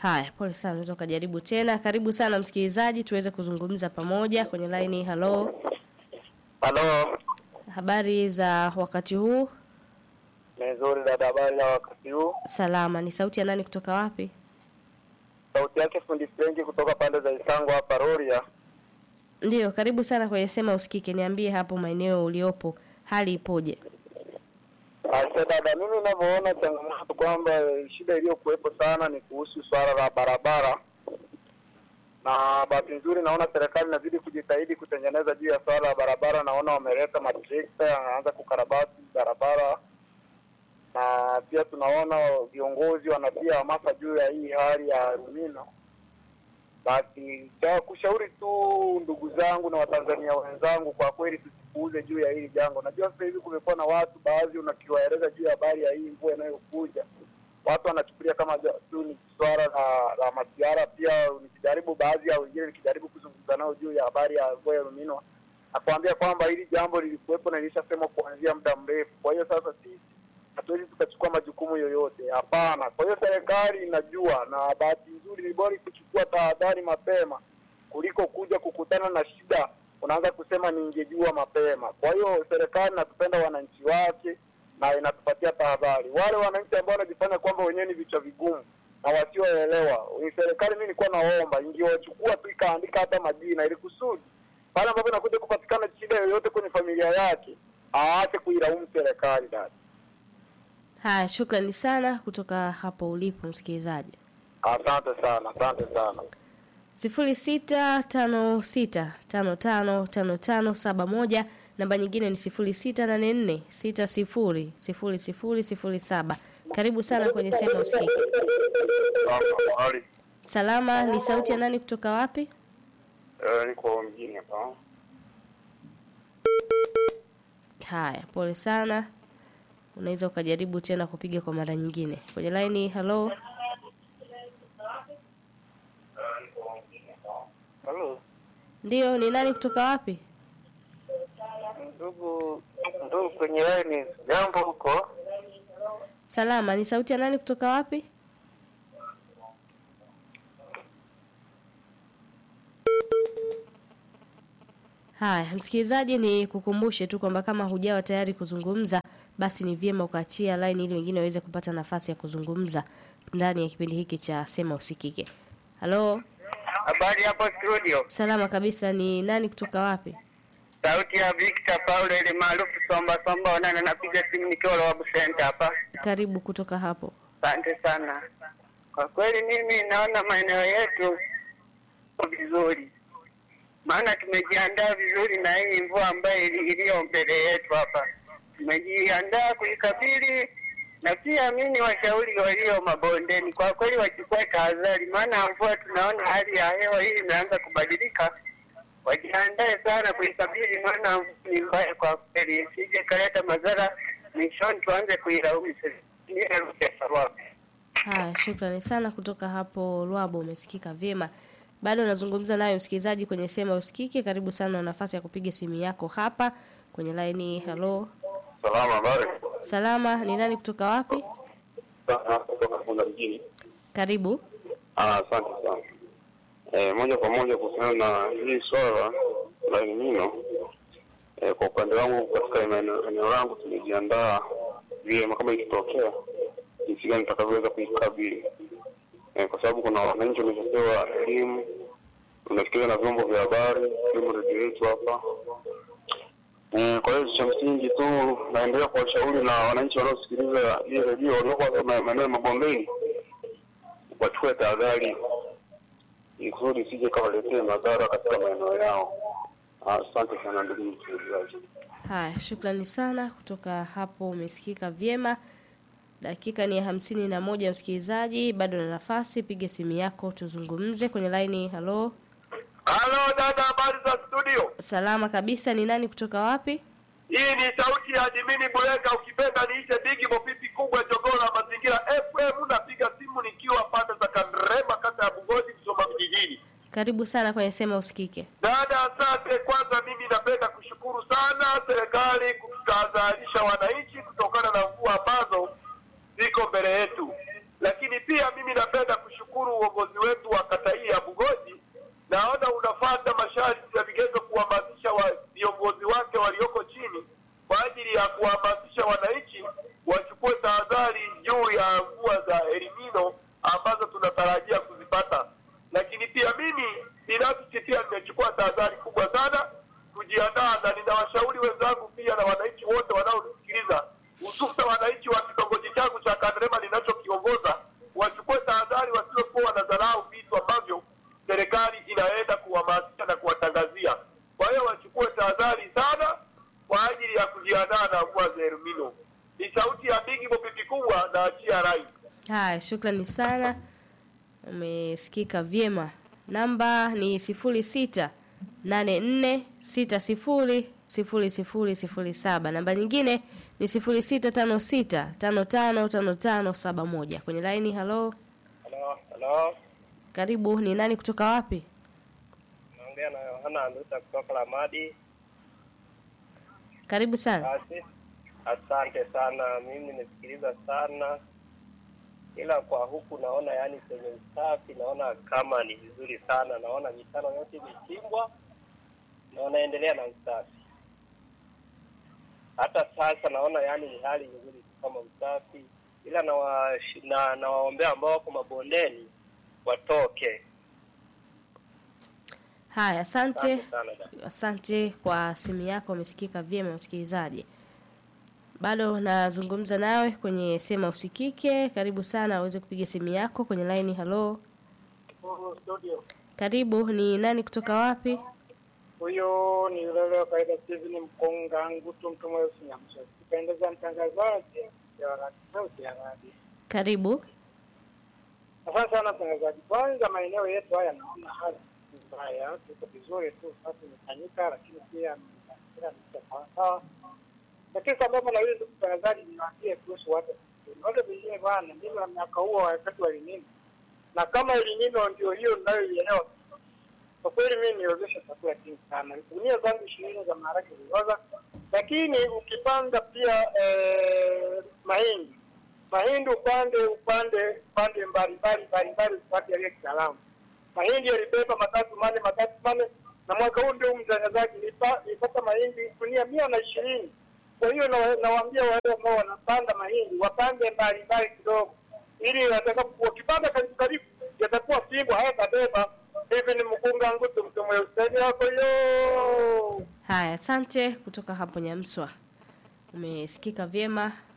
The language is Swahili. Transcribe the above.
Haya, pole sana, unaweza ukajaribu tena. Karibu sana msikilizaji, tuweze kuzungumza pamoja kwenye laini. Halo, Halo, habari za wakati huu? ni nzuri dada, habari ya wakati huu? Salama. Ni sauti ya nani kutoka wapi? Sauti yake fundi Frenki kutoka pande za Isango hapa Rorya. Ndiyo, karibu sana kwenye Sema Usikike. Niambie hapo maeneo uliopo hali ipoje? Asa dada, mimi ninavyoona changamoto kwamba shida iliyokuwepo sana ni kuhusu swala la barabara, na bahati nzuri naona serikali inazidi kujitahidi kutengeneza juu ya swala la barabara. Naona wameleta matrekta yanaanza kukarabati barabara, na pia tunaona viongozi wanatia hamasa juu ya hii hali ya Rumino. Basi cha kushauri tu ndugu zangu na Watanzania wenzangu, kwa kweli tusipuuze juu ya hili jambo. Najua sasa hivi kumekuwa na watu baadhi, unakiwaeleza juu ya habari ya hii mvua inayokuja, watu wanachukulia kama ja- tu ni swala la, la masiara. Pia nikijaribu baadhi ya wengine, nikijaribu kuzungumza nao juu ya habari ya mvua ya Rumino, nakwambia kwamba hili jambo lilikuwepo na lilishasemwa kuanzia muda mrefu. Kwa hiyo sasa sisi hatuwezi tukachukua majukumu yoyote, hapana. Kwa hiyo serikali inajua, na bahati nzuri ni bora kuchukua tahadhari mapema kuliko kuja kukutana na shida unaanza kusema ningejua mapema. Kwa hiyo serikali inatupenda wananchi wake na inatupatia tahadhari. Wale wananchi ambao wanajifanya kwamba wenyewe ni vichwa vigumu na wasioelewa, ni serikali, mimi nilikuwa naomba ingewachukua tu ikaandika hata majina, ili kusudi pale ambapo inakuja kupatikana shida yoyote kwenye familia yake aache kuilaumu serikali. Dada, Haya, shukrani sana kutoka hapo ulipo msikilizaji. asante sana, asante sana. sifuri sita tano sita tano tano tano tano saba moja namba nyingine ni sifuri sita nane nne sita sifuri sifuri sifuri sifuri saba karibu sana kwenye sema usikike Hali salama ni sauti ya nani kutoka wapi niko mjini hapa. haya pole sana unaweza ukajaribu tena kupiga kwa mara nyingine kwenye laini halo Halo, ndio ni nani kutoka wapi ndugu ndugu kwenye laini, jambo huko? salama ni sauti ya nani kutoka wapi haya msikilizaji ni kukumbushe tu kwamba kama hujawa tayari kuzungumza basi ni vyema ukaachia line ili wengine waweze kupata nafasi ya kuzungumza ndani ya kipindi hiki cha sema usikike halo Habari hapo studio, salama kabisa ni nani kutoka wapi sauti ya Victor Paulo ile maarufu Somba Somba Onana, napiga simu nikiwa Lowabu Center hapa. karibu kutoka hapo Asante sana. Kwa kweli mimi naona maeneo yetu iko vizuri, maana tumejiandaa vizuri na hii mvua ambayo ili- iliyo mbele yetu hapa, tumejiandaa kuikabili na pia mi ni washauri walio mabondeni, kwa kweli wachukue tahadhari, maana mvua tunaona hali ya hewa hii imeanza kubadilika. Wajiandae sana kuikabili, maana mvua ni mbaya kwa kweli, isije kaleta madhara mwishoni tuanze kuilaumu serikali. Haya, shukrani sana kutoka hapo Lwabo, umesikika vyema. Bado nazungumza nayo msikilizaji kwenye sema usikike. Karibu sana, na nafasi ya kupiga simu yako hapa kwenye laini. Halo, Salama, habari? salama, ni nani kutoka wapi? Sana, kutoka Kunda mjini. Karibu. Ah, asante sana. Eh, moja kwa moja kuhusiana na hii swala la El Nino. Eh, kwa upande wangu katika eneo eneo langu tumejiandaa vyema kama ikitokea jinsi gani tutakavyoweza kuikabili. Eh, kwa sababu kuna wananchi wameshapewa elimu, tunasikiliza na vyombo vya habari, ikiwemo redio yetu hapa. Eh, kwa hiyo cha msingi tu naendelea kuwashauri na wananchi wanaosikiliza hii redio walioko hasa ma- maeneo ya mabondeni wachukue tahadhari ili kusudi isije kawaletee madhara katika maeneo yao. Asante sana ndugu msikilizaji. Haya, shukrani sana kutoka hapo, umesikika vyema. Dakika ni ya hamsini na moja msikilizaji, bado na nafasi, piga simu yako tuzungumze kwenye laini. Halo, Halo dada, habari za studio? salama kabisa. Ni nani kutoka wapi? Hii ni sauti ya Dimini Buleka, ukipenda niite Bigi Mopipi kubwa jogoo la mazingira FM. Napiga simu nikiwa pande za Kandrema, kata ya Bugoji, Msoma vijijini. Karibu sana kwenye sema usikike. Dada, asante. Kwanza mimi napenda kushukuru sana serikali kutahadharisha wananchi kutokana na mvua ambazo ziko mbele yetu, lakini pia mimi napenda kushukuru nashukuru uongozi wetu wa kata hii ya Bugoji, naona unafuata masharti ya vigezo kuhamasisha wa- viongozi wake walioko chini kwa ajili ya kuhamasisha wananchi wachukue tahadhari juu ya mvua za elimino ambazo tunatarajia kuzipata. Lakini pia mimi binafsi pia nimechukua tahadhari kubwa sana kujiandaa, na ninawashauri wenzangu pia na wananchi wote wanaonisikiliza, hususa wananchi wa kitongoji changu cha Kanderema ninachokiongoza, wachukue tahadhari, wasiokuwa wanadharau vitu ambavyo serikali inaenda kuhamasisha na kuwatangazia. Kwa hiyo wachukue tahadhari sana kwa ajili ya kujiandaa na mvua za elimino. Ni sauti ya Bigi Bopipi kubwa na achia rai. Haya, shukrani sana, umesikika vyema. Namba ni sifuri sita nane nne sita sifuri sifuri sifuri sifuri saba. Namba nyingine ni sifuri sita tano sita tano tano tano tano saba moja. Kwenye laini, halo, Halo, halo. karibu. Ni nani kutoka wapi? Naongea na Yohana Anduta kutoka Lamadi. Karibu sana. Basi, asante sana. Mimi nimesikiliza sana, ila kwa huku naona yani kwenye usafi naona kama ni vizuri sana. Naona mitaro yote imechimbwa na wanaendelea na usafi. Hata sasa naona yani ni hali nzuri tu kama usafi, ila nawash- na nawaombea ambao wako mabondeni watoke. Haya, asante. Asante sana dada. Asante kwa simu yako, umesikika vyema msikilizaji. Bado nazungumza nawe kwenye sema usikike. Karibu sana uweze kupiga simu yako kwenye line. Halo, studio. karibu. Ni nani kutoka wapi? Huyo ni yule wa kawaida Steven Mkonga Ngutu mtu mweusi Nyamsha. Kupendeza mtangazaji ya radio sauti ya radio. Karibu. Asante sana mtangazaji. Kwanza maeneo yetu haya naona hali si mbaya, tuko vizuri tu, sasa imefanyika, lakini pia mazingira ni sawa sawa. Lakini sababu na yule ndugu mtangazaji, niwaambie kuhusu watu wale vingine bwana, mimi na miaka huo wakati wa elimini, na kama elimino ndio hiyo ninayoielewa kwa kweli mimi niozesha chakula kingi sana. Gunia zangu ishirini za maharage zilioza, lakini ukipanda pia eh, mahindi mahindi upande upande upande mbalimbali mbalimbali upande yaliyo kitaalamu. Mahindi yalibeba matatu mane matatu mane, na mwaka huu ndio mtangazaji nipa- nilipata mahindi gunia mia na ishirini. Kwa hiyo na- nawaambia wale ambao wanapanda mahindi wapande mbalimbali kidogo, ili watakapo wakipanda karibu karibu yatakuwa fimbo hayatabeba. Hivi ni mkunga ngutu mtu mweusi yako yo Haya, asante kutoka hapo Nyamswa, umesikika vyema.